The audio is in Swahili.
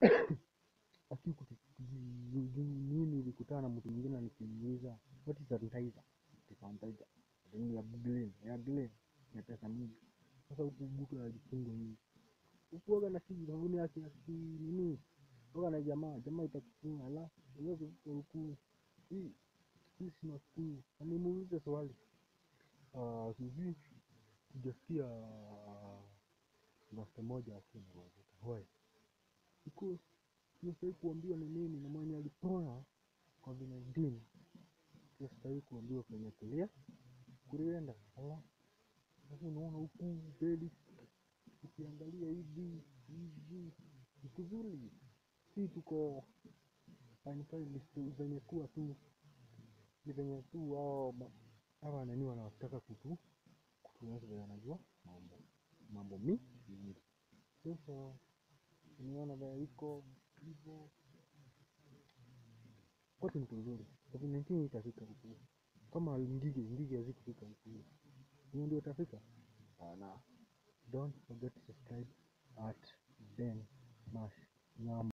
lakini kuti- ju- ju- mimi nilikutana na mtu mwingine nikimuuliza what is sanitizer Ati sanitizer Ati ni ya Glen ya Glen ya pesa mingi sasa huku mtu anajifunga hivi ukuoga na si sabuni yake ya si nini oga na jamaa jamaa itakufunga la uweze huku hii hii si Wakikuyu na nimuulize swali Ah, sijui sijasikia rasta moja akiwa na mafuta why because tunastahili kuambiwa ni nini na mwenye alipona covid-19 tunastahili kuambiwa kwenye kulia kulienda ala sasa unaona huku mbele ukiangalia hivi hivi ni kuzuri si tuko fine fine ni zenye kuwa tu ni venye tu hao ma- hawa nani wanataka kutu kutuonyesha venye wanajua mambo mambo mi mingi sasa unaona venye iko hivyo kote ni kuzuri covid-19 itafika huku kama ngige ngige hazikufika huku hiyo ndio itafika sana don't forget to subscribe at Ben Mash Nyama